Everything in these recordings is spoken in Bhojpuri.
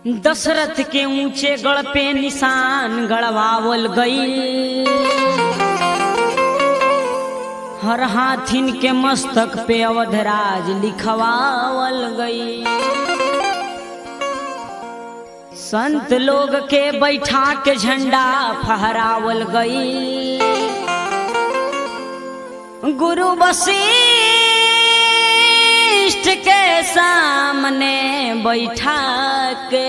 दशरथ के ऊंचे गढ़ पे निशान गढ़वावल गई हर हाथिन के मस्तक पे अवधराज लिखवावल गई संत लोग के बैठा के झंडा फहरावल गई गुरु वशिष्ठ के सामने बैठा के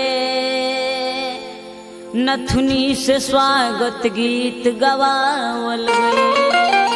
नथुनी से स्वागत गीत गवावल गई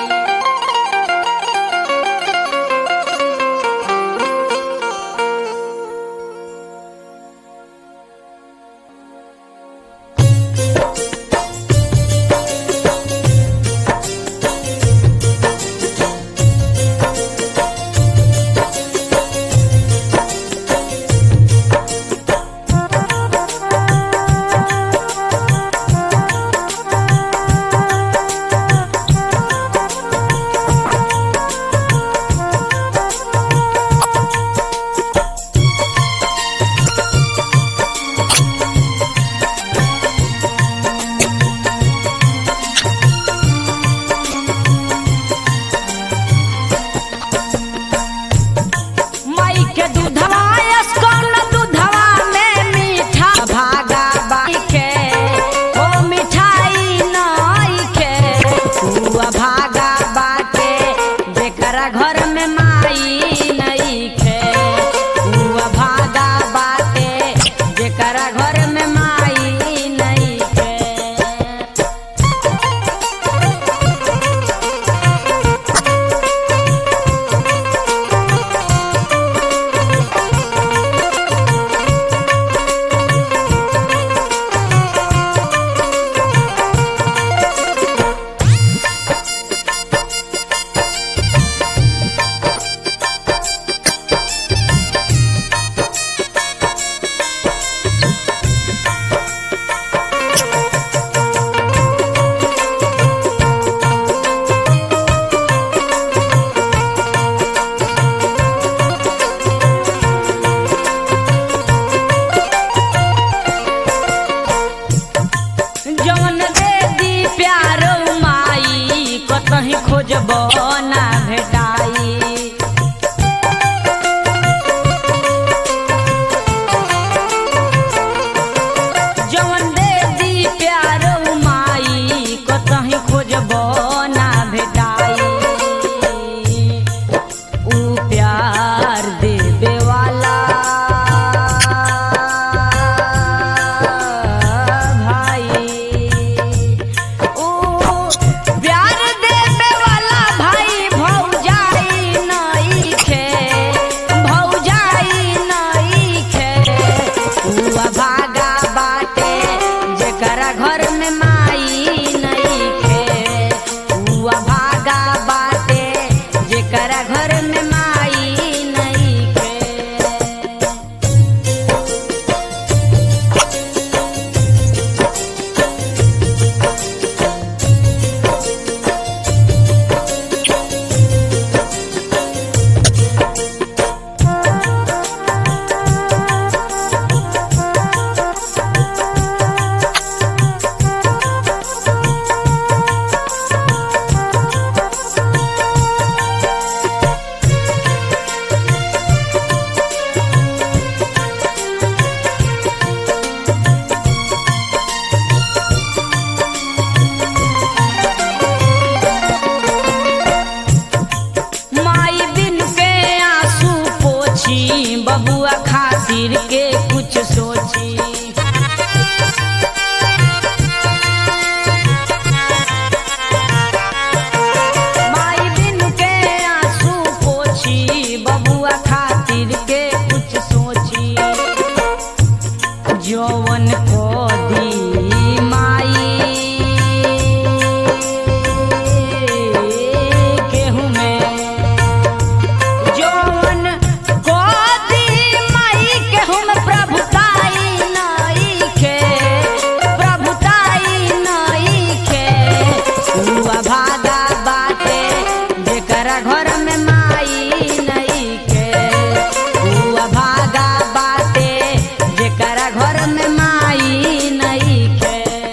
माई के दूधवा अस्कन दूधवा में मीठा भागा बाई के ओ मिठाई नई के हुआ भागा बाटे जेकरा घर में माई नई के हुआ भागा बाटे जेकरा घर में माई नई के जवन दे दी प्यारो माई कतही खोजब ना भेटाई जवन दे दी प्यारो माई कतही खोजब ना भेटाई ऊ प्यार देवे वाला भाई ऊ प्यार देवे वाला भाई भौजाई नई खे भौजाई नई खे ऊ भागा बाटे जेकरा घर में माई नई खे ऊ भागा बाटे जेकरा घर में माई नई खे माई बिन के आंसू पोछी बबुआ खातिर के कुछ सोची माई बिन के आंसू पोछी बबुआ खातिर के कुछ सोची जौवन को दी माई केहू में जौवन को दी माई केहू में प्रभुताई नई खे प्रभुताई नई खे हुआ भागा बाटे जेकरा घर में माई नई खे हुआ भागा बाटे जेकरा घर घर में माई नहीं खे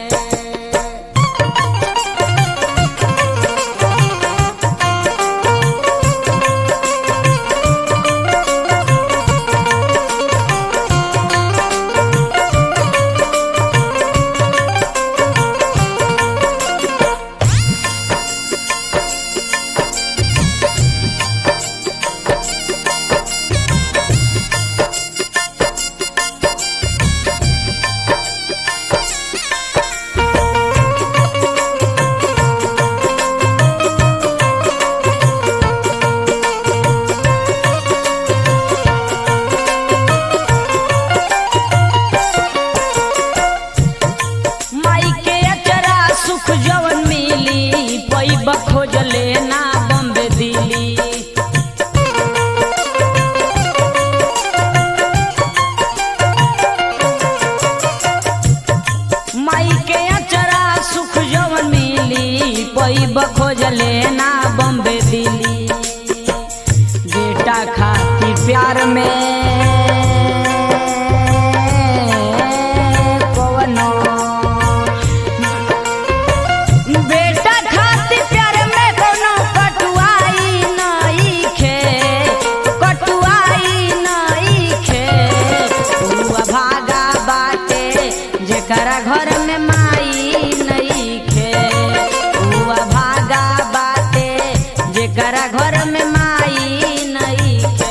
माई के अचरा सुख जवन मिली पैब खोजले ना बम्बे दिली माई के अचरा सुख जवन मिली पैब खोजले ना बम्बे दिली बेटा खाती प्यार में कवनो बेटा खाती प्यार में कोनो कटुआई नइखे कटुआई नइखे हुआ भागा बाटे जेकरा घर में माई नइखे हुआ भागा बाटे जेकरा घर में माई नइखे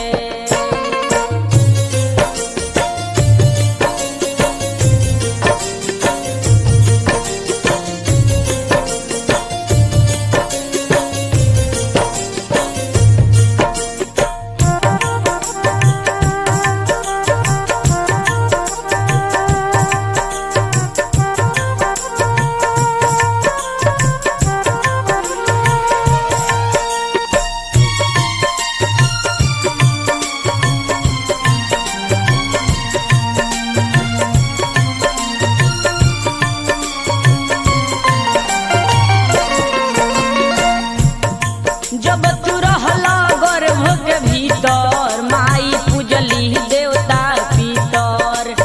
जब तू रहला गर्भ के भीतर माई पूजली देवता पितर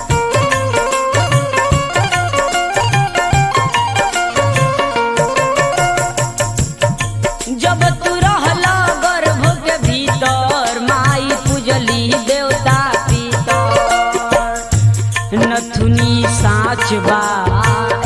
जब तू रहला गर्भ के भीतर माई पूजली देवता पितर नथुनी साच बा